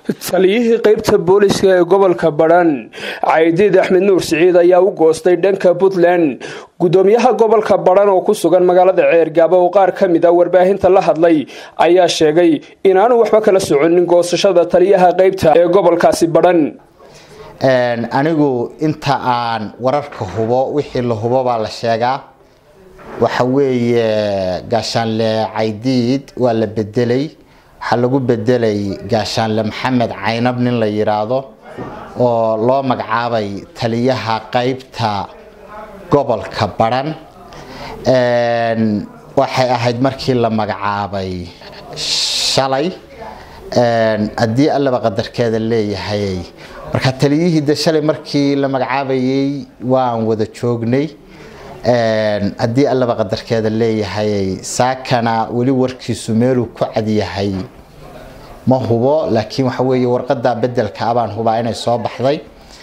taliyihii qeybta booliska ee gobolka badhan caydiid axmed nuur siciid ayaa u goostay dhanka puntland gudoomiyaha gobolka badhan oo ku sugan magaalada ceergaabo oo qaar ka mid a warbaahinta la hadlay ayaa sheegay inaanu waxba kala soconin goosashada taliyaha qeybta ee gobolkaasi badhan anigu inta aan wararka hubo wixii la hubo baa la sheegaa waxa weeye gaashaanle caydiid waa la bedelay waxaa lagu bedelay gaashaanle maxamed caynab nin la yiraahdo oo loo magacaabay taliyaha qeybta gobolka badhan waxay ahayd markii la magacaabay shalay haddii allaba qadarkeeda leeyahay marka taliyihii de shalay markii la magacaabayay waan wada joognay haddii allaba qadarkeeda leeyahay saakana weli warkiisu meeluu ku cadyahay ma hubo laakiin waxa weeye warqada bedelka abaan hubaa inay soo baxday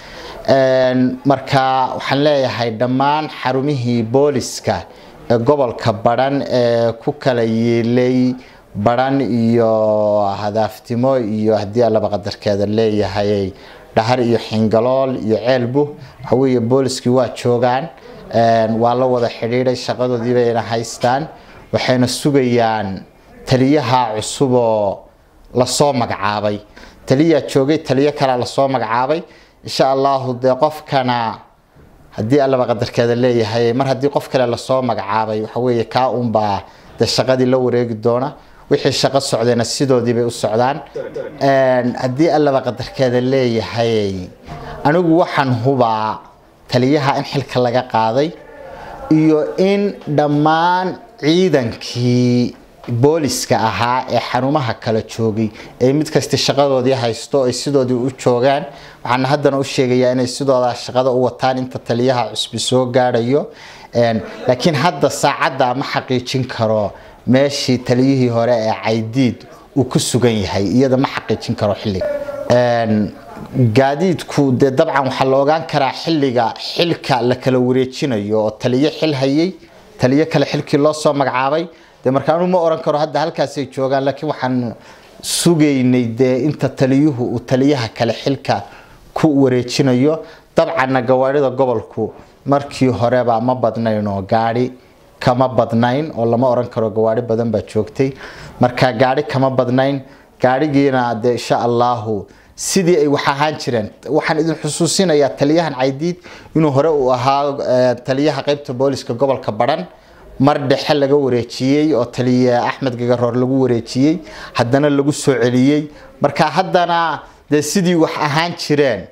marka waxaan leeyahay dhammaan xarumihii booliska ee gobolka badhan ee ku kala yiilay badhan iyo hadaaftimo iyo haddii allaba qadarkeeda leeyahay dhahar iyo xingalool iyo ceelbu waxa weeye booliskii waa joogaan waa la wada xidhiidhay shaqadoodii bayna haystaan waxayna sugayaan taliyaha cusuboo lasoo magacaabay taliyaa joogay taliyo kalea lasoo magacaabay insha allahu dee qofkana haddii allaba qadarkeeda leeyahay mar haddii qof kale lasoo magacaabay waxaweye kaa unbaa dee shaqadii la wareegi doona wixii shaqo socdayna sidoodii bay u socdaan haddii allaba qadarkeeda leeyahay anigu waxaan hubaa taliyaha in xilka laga qaaday iyo in dhammaan ciidankii booliska ahaa ee xarumaha kala joogay ay mid kasta shaqadoodii haysto ay sidoodii u joogaan waxaana haddana u sheegayaa inay sidoodaa shaqada u wataan inta taliyaha cusbi soo gaadhayo laakiin hadda saacadda ma xaqiijin karo meeshii taliyihii hore ee caydiid uu ku sugan yahay iyada ma xaqiijin karo xilliga gaadiidku dee dabcan waxaa la ogaan karaa xilliga xilka la kala wareejinayo oo taliyo xil hayay taliyo kale xilkii loo soo magacaabay dee markaanu ma oran karo hadda halkaasay joogaan laakiin waxaan sugaynay dee inta taliyuhu uu taliyaha kale xilka ku wareejinayo dabcanna gawaarida gobolku markii horeba ma badnayn oo gaadhi kama badnayn oo lama oran karo gawaari badan baa joogtay marka gaadhi kama badnayn gaadhigiina dee insha allahu sidii ay wax ahaan jireen waxaan idin xusuusinayaa taliyahan caydiid inuu hore uu ahaa taliyaha qeybta booliska gobolka badhan mar dhexe laga wareejiyey oo taliye axmed gagaroor lagu wareejiyey haddana lagu soo celiyey marka haddana dee sidii wax ahaan jireen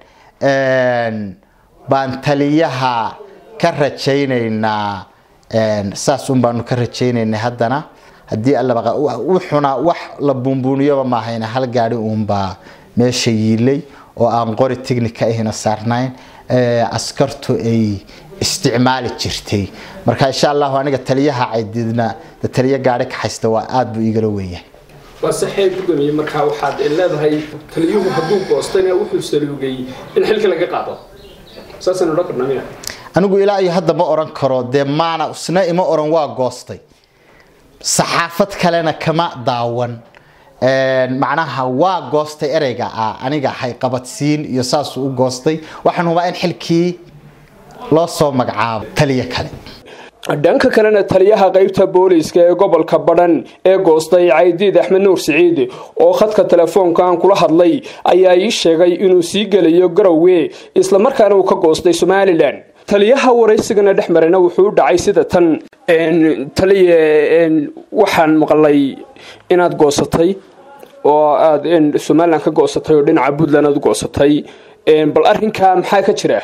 baan taliyaha ka rajaynaynaa saas un baanu ka rajaynaynay haddana haddii allaba wuxuna wax la buunbuuniyoba maahayna hal gaadhi uunbaa meesha yiilay oo aan qori technica ahina saarnayn askartu ay isticmaali jirtay marka insha allahu aniga taliyaha caydiidna taliyo gaadhi ka haysta waa aada buu igala wenyahay waa saxee gudoomiye markaa waxaad leedahay taliyuhu hadduu goostayna wuxuu saluugay in xilka laga qaado saasaan odhan karnaa miya anigu ilaa iyo hadda ma oran karo dee maana isna ima oran waa goostay saxaafad kalena kama daawan macnaha waa goostay ereyga ah aniga hay qabadsiin iyo saasuu u goostay waxaan hubaa in xilkii loo soo magacaabo taliyo kale dhanka kalena taliyaha qeybta booliiska ee gobolka badhan ee goostay caydiid axmed nuur siciid oo khadka telefoonka aan kula hadlay ayaa ii sheegay inuu sii gelayo garowe islamarkaana uu ka goostay somalilan taliyaha waraysigana dhex marayna wuxuu u dhacay sida tan taliye waxaan maqlay inaad goosatay oo aada somalilan ka goosatay oo dhinaca puntland aad u goosatay bal arrinkaa maxaa ka jira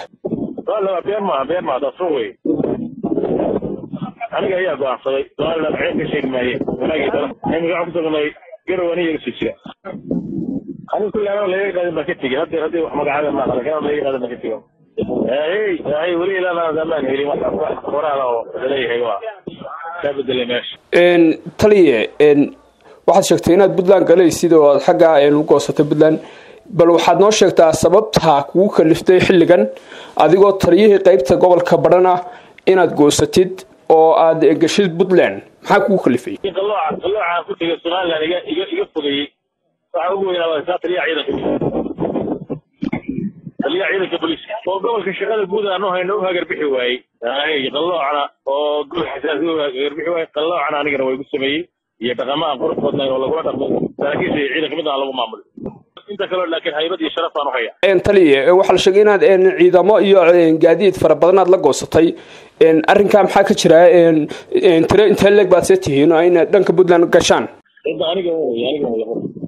aniga ayaa go'aansaday somaliland ceen ka sheegi maaye wanaagii dara imiga waxaan kusugnay garow aniga isu jira aniga kulli anoo laga qaadin baan ka tegey hadda hadda wax magacaada ma aqan lakin laga qaadin baan ka tego hey hay weli ilaa amaan helin wax qoraala oo laleeyahay waa kaa bedelay meesha taliye waxaad sheegtay inaad puntland galaysid oo aad xaggaa u goosatay puntland bal waxaad noo sheegtaa sababta kugu kaliftay xilligan adigoo taliyihii qeybta gobolka badhan ah inaad goosatid oo aad gashid puntland maxaa kugu kalifay qalooca qalooca ku tegay somaliland iga iga iga fogeeyey waxaa ugu weynaa waa taliyaha ciidanka taliyaha ciidanka booliiska oo gobolka shaqada guud aanu hayno u hagarbixi waayey qalloocna oo gobol xasaasi u hagarbixi waayey qalloocna anigana waa igu sameeyey iyo dhaqamo aan qurux badnayn oo lagula dhaqmo saraakiisha iyo ciidanka mid aan lagu maamulin inta kaleo laakiin haybad iyo sharaf baan u hayaa taliye waxaa la sheegay inaad ciidamo iyo gaadiid fara badan aad la goosatay arrinkaa maxaa ka jira tiro intee leeg baad see tihiin inaad dhanka puntland gashaan cidda aniga aniga